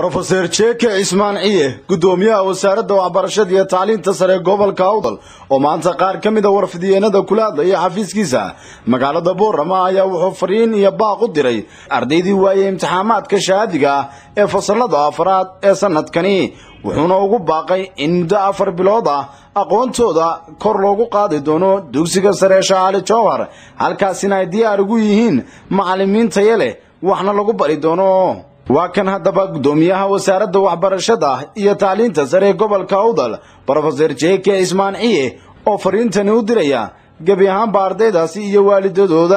brofeser jeke cismaan ciye guddoomiyaha wasaaradda waxbarashada iyo tacliinta sare gobolka awdal oo maanta qaar ka mid a warfidiyeenada kula hadlaya xafiiskiisa magaalada boorama ayaa wuxuu fariin iyo baaq u diray ardaydii waayey imtixaamaadka shahaadiga ah ee fasalada afraad ee sanadkani wuxuuna ugu baaqay in muddo afar bilood ah aqoontooda kor loogu qaadi doono dugsiga sare ee shacaali jowhar halkaasina ay diyaar ugu yihiin macallimiin taya leh waxna lagu bari doono waa kan haddaba guddoomiyaha wasaaradda waxbarashada iyo tacliinta sare ee gobolka awdal brofeser jeke cismaan ciye oo fariintani u diraya gebi ahaanba ardaydaasi iyo waalidadooda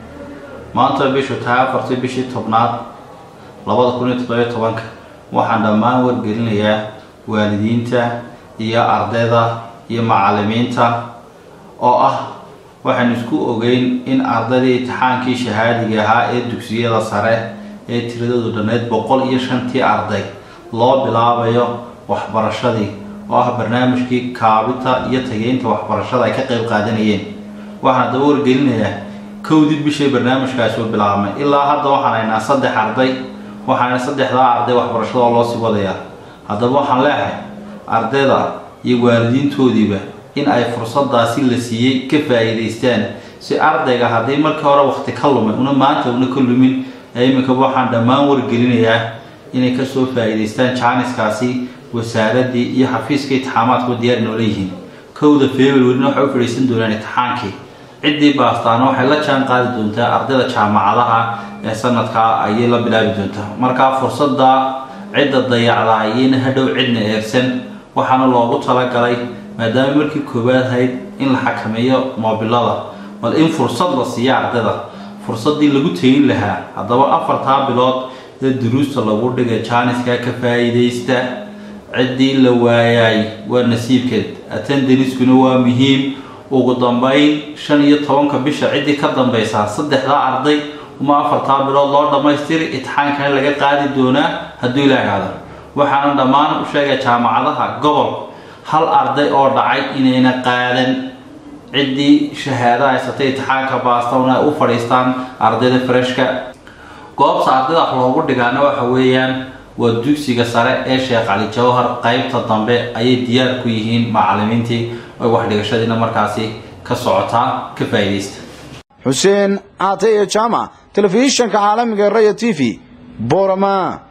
maanta bishu tahay afartii bishii tobnaad labada kun iyo toddobiyo tobanka waxaan dhammaan wargelinayaa waalidiinta iyo ardayda iyo macallimiinta oo ah waxaynu isku ogeyn in ardaydii imtixaankii shahaadiga ahaa ee dugsiyada sare ee tiradoodu dhanneyd boqol iyo shantii arday loo bilaabayo waxbarashadii oo ah barnaamijkii kaabita iyo tageynta waxbarashada ay ka qayb qaadanayeen waxaan daba wargelinayaa kowdii bishay barnaamijkaasi u bilaabmay ilaa hadda waxaan haynaa saddex arday waxaana saddexdaa arday waxbarashada oo loo sii wadayaa haddaba waxaan leehay ardayda iyo waalidiintoodiiba in ay fursadaasi la siiyey ka faa-iidaystaan si ardayga haddii markii hore waqti ka lumay una maanta una ka lumin iminkaba waxaan dhammaan wargelinayaa inay kasoo faa-iidaystaan jaaniskaasi wasaaradii iyo xafiiska itixaamaadkuba diyaar noola yihiin kowda februarina waxay u fadhiisan doonaan itixaankii ciddii baastaana waxay la jaan qaadi doontaa ardayda jaamacadaha ee sanadkaa ayay la bilaabi doontaa markaa fursadda cidda dayacdaa iyayna hadhow cidna eersan waxaana loogu talagalay maadaama markii koowaad ahayd in la xakameeyo moobilada bal in fursad la siiya ardayda fursaddii lagu tegin lahaa haddaba afartaa bilood ee duruusta lagu dhigay jaaniska ka faa-iidaysta ciddii la waayay waa nasiibkeed attendaniskuna waa muhiim ugu dambeyn shan iyo tobanka bisha ciddii ka dambaysaa saddexdaa arday uma afartaa bilood loo dhammaystiri itixaankana laga qaadi doonaa hadduu ilaahado waxaana dhammaan u sheegay jaamacadaha gobol hal arday oo dhacay inayna qaadan ciddii shahaada haysatay itixaanka baastawna ay u fadhiistaan ardayda freshka goobta ardayda wax loogu dhigaana waxa weeyaan waa dugsiga sare ee sheekh cali jawhar qeybta dambe ayay diyaar ku yihiin macallimiintii oy waxdhigashadiina markaasi ka socotaa ka faa-iidaysta xuseen caate iyo jaamac telefishanka caalamiga raya t v borama